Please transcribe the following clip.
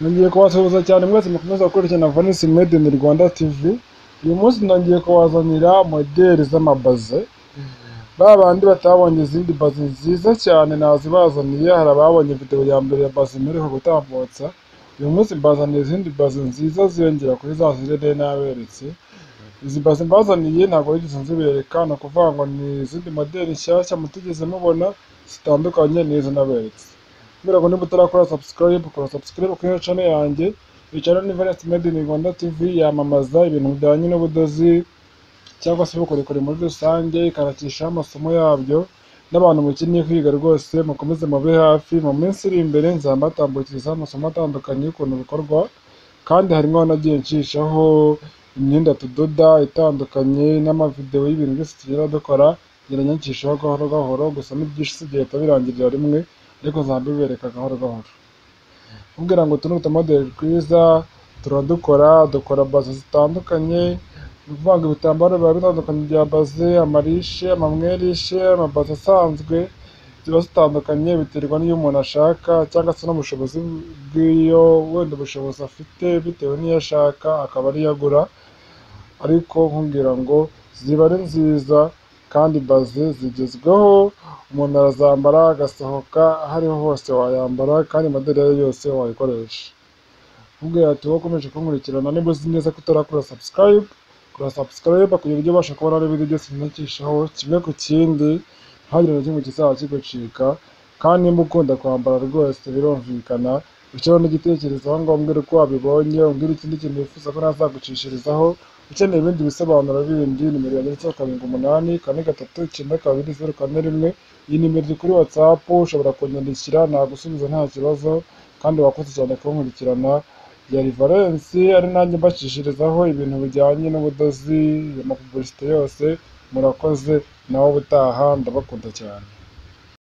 Nongeye kubasuhuza cyane mwese mukomeza gukurikirana Vanisi Made in Rwanda TV, uyu munsi nongeye kubazanira modeli z'amabaze, ba bandi batabonye izindi bazi nziza cyane nazibazaniye, hari ababonye video ya mbere ya bazi mperuka gutambutsa, uyu munsi mbazaniye izindi bazi nziza ziyongera kuri za zindi nari naberetse, izi bazi mbazaniye ntabwo nigeze nzibereka, ni ukuvuga ngo ni izindi modeli nshyashya mutigeze mubona zitandukanye n'izo naberetse. Kubera ko niba utarakora subscribe, kora subscribe kuri iyo channel yanjye, iyo channel ni Various Made in Rwanda TV, yamamaza ibintu bijyanye n'ubudozi cyangwa se ubukorikori muri rusange, ikanakishaho amasomo yabyo, n'abantu mukeneye kwiga rwose mukomeze mube hafi, mu minsi iri imbere nzaba mbatambukirizaho amasomo atandukanye y'ukuntu bikorwa, kandi harimo nagiye nshishaho imyenda tudoda itandukanye n'amavidewo y'ibintu byose tugenda dukora, ngerageza nyicishaho gahoro gahoro, gusa ni byinshi sigahita birangirira rimwe, ariko nzaba mbibereka gahoro gahoro. Kumbwira ngo utu ni utumodeli twiza, turadukora, dukora bazo zitandukanye, ni ukuvuga ngo ibitambaro biba bitandukanye bya baze, amarishe, amamwerishe, amabaze asanzwe, ziba zitandukanye biterwa n'iyo umuntu ashaka cyangwa se n'ubushobozi bw'iyo wenda ubushobozi afite bitewe n'iyo ashaka akaba ariyo agura, ariko nkubwira ngo ziba ari nziza kandi baze zigezweho, umuntu arazambara agasohoka aho ariho hose wayambara kandi modeli iyo ari yo yose wayikoresha. Nkubwira ati wowe ukomeje kunkurikirana niba uzi neza ko utarakora subscribe, kora subscribe kugira ujye ubasha kubona n'ibindi byose nandikishaho kimwe ku kindi, ntihagire na kimwe kizaba kigucika, kandi niba ukunda kwambara rwose birumvikana, ushyireho n'igitekerezo aho ngaho umbwira uko wabibonye, umbwira ikindi kintu wifuza ko nazagucishirizaho, ukeneye ibindi bisobanuro bindi, nimero yanjye yanditseho karindwi umunani, kane gatatu, icyenda kabiri, zeru kane rimwe, iyi nimero iri kuri WhatsApp, ushobora kunyandikira nagusubiza nta kibazo, kandi wakoze cyane kunkurikirana, yari Valence, ari nanjye mbashishirizaho ibintu bijyanye n'ubudozi, amapubulisite yose, murakoze, nawe ubutaha ndabakunda cyane.